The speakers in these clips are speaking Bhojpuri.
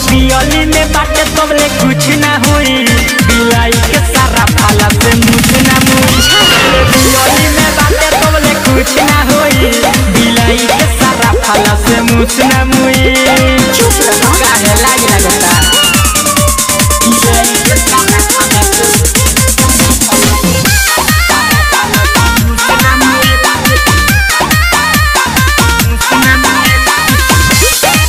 पियली में बाटे तबले कुछ ना हुई बिलाई के सारा फाला से मुझ ना मुई जबले पियली में बाटे तबले कुछ ना हुई बिलाई के सारा फाला से मुझ ना मुई चुप रहो काहे लाज लगता बिलाई के सारा फाला से मुझ ना मुई मुझ ना मुई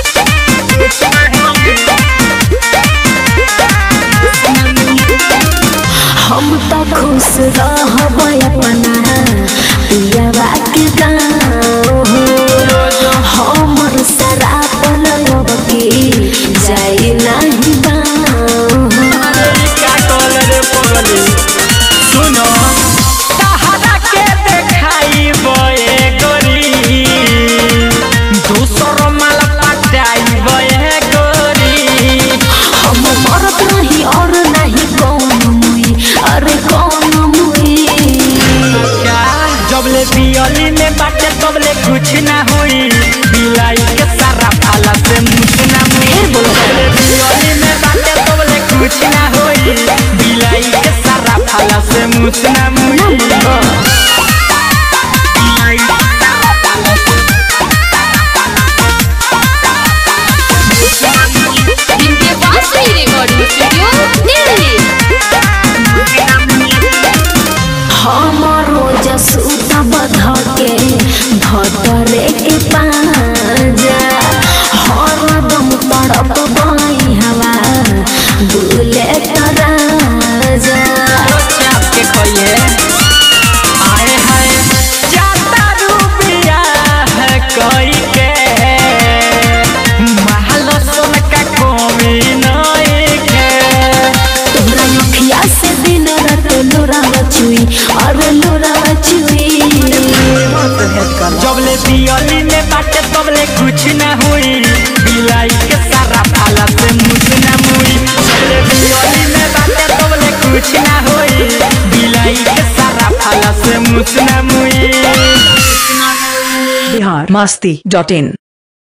हम तो खुश रहब अपना पियवा के गाँव हमर शराब लगब के जाई नहीं गाँव का कलर पगली सुनो सहारा के देखाई बये गोरी दूसर माल पटाई बये गोरी हम मरत नहीं और नहीं कौन मुई अरे कौन मुई जबले पियली में बाटे तबले कुछ ना हुई बिलाई के सारा फाला से मुछ ना मुई जबले पियली में बाटे तबले कुछ ना हुई बिलाई के सारा फाला से मुछ ना मुई बिलाई के सारा फाला से इनके पास ही रिकॉर्डिंग स्टूडियो दिल्ली हमारो जसूत बध के धतरे के पाजा हरदम तड़प बाई हवा बुले तराजा चाप के खोइए आए हाय जाता रुपिया है कोई के महल सोन का कोमी नहीं के तोरा अखिया से दिन रात लोरा चुई अरे लोरा चुई जबले पियली में बाटे तबले कुछ ना हुई बिलाई के सारा फाला से मुझ ना मुई जबले पियली में बाटे तबले कुछ ना हुई बिलाई के सारा फाला से मुझ ना मुई बिहार मस्ती डॉट इन